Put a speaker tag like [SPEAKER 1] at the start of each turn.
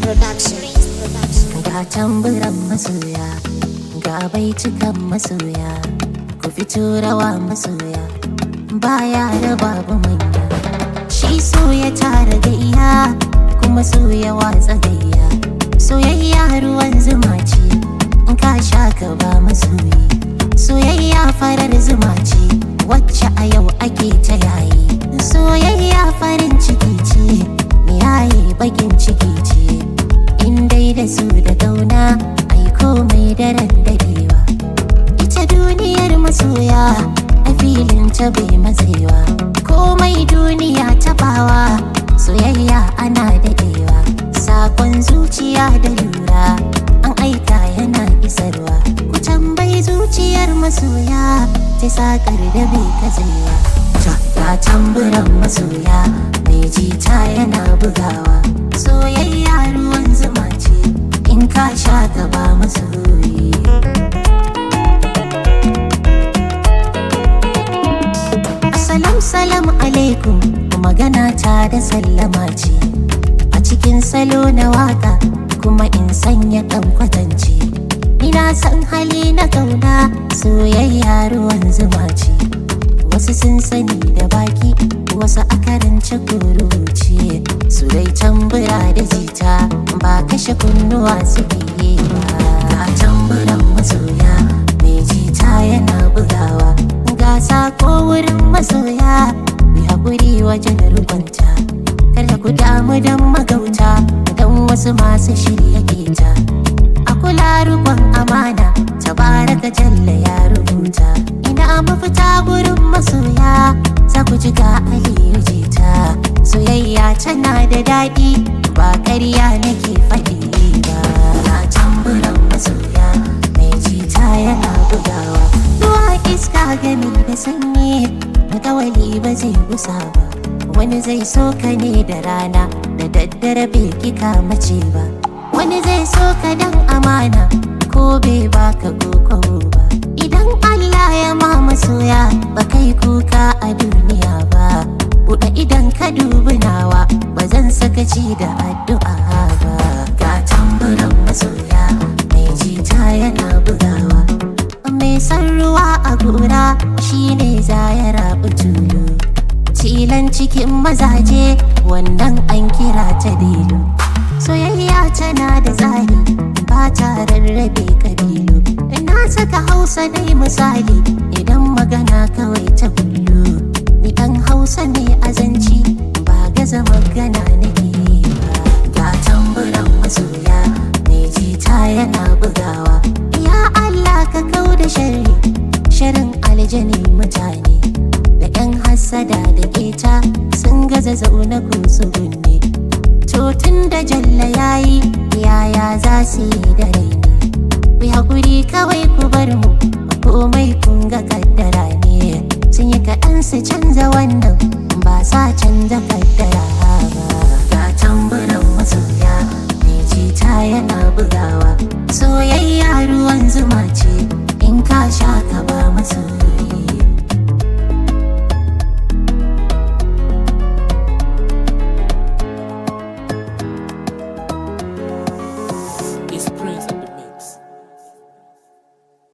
[SPEAKER 1] Production.
[SPEAKER 2] Ga tamburan masoya, ga baitukan masoya, ku fito rawa masoya, baya da babu manya. Shi so ya tara gayya, kuma so ya watsa gayya. Soyayya ruwan zuma ce, in ka sha ka ba masoyi. Soyayya farar zuma ce, wacce a yau ake ta yayi. Soyayya farin ciki ce, yayi bakin ciki ce. in dai da su da gauna ai komai daren dadewa ita duniyar masoya a filin ta bai matsewa komai duniya tabawa soyayya ana dadewa sakon zuciya da lura an aika yana isarwa ku tambayi zuciyar masoya ta sakar da bai katsewa ta tamburan masoya mai jita yana bugawa soyayya ruwan zuma ce in ka sha gaba masoyi Assalam salam alaikum magana ta da sallama ce a cikin salo na waka kuma in sanya ɗan kwatance ina san hali na kauna soyayya ruwan zuma ce wasu sun sani da baki wasu a karance kuruci su dai tambura da jita ba kashe kunnuwa suke yi ba ga tamburan masoya mai jita yana bugawa ga sako wurin masoya mai haƙuri wajen rubanta kada ku damu don magauta don wasu masu shirya keta a kula rukun amana tabaraka jalla ya rubuta ina mafita gurin masoya za ku ji ga aliyu jita soyayya tana da daɗi ba ƙarya nake faɗi ba na tamburan masoya mai jita yana bugawa ruwa iska gami da sanyi kawali ba zai gusa ba wani zai so ka ne da rana da daddare bai kika mace ba wani zai so ka dan amana ko bai baka koko ba idan Allah ya ma masoya ba kai kuka a duniya ba buɗe idan ka dubi nawa ba zan sakaci da addu'a ba ga tamburan masoya mai jita yana bugawa mai san ruwa a gora shine za ya rabu tulu tilan cikin mazaje wannan an kira ta delu soyayya tana da tsari ba ta rarrabe kabilu na saka hausa dai misali idan magana kawai ta bullo ni dan hausa ne azanci ba gaza magana nake ba ga tamburan masoya mai jita yana bugawa ya allah ka kau da sharri sharin aljani mutane da yan hassada da keta sun gaza zaune ko tsugunne to tun da jalla yayi yaya za su yi da raini ku hakuri kawai ku bar mu komai kun ga kaddara ne sun yi kaɗan su canza wannan ba sa canza kaddara ba ga tamburan masoya mai jita yana bugawa soyayya ruwan zuma ce in ka sha ka ba masoya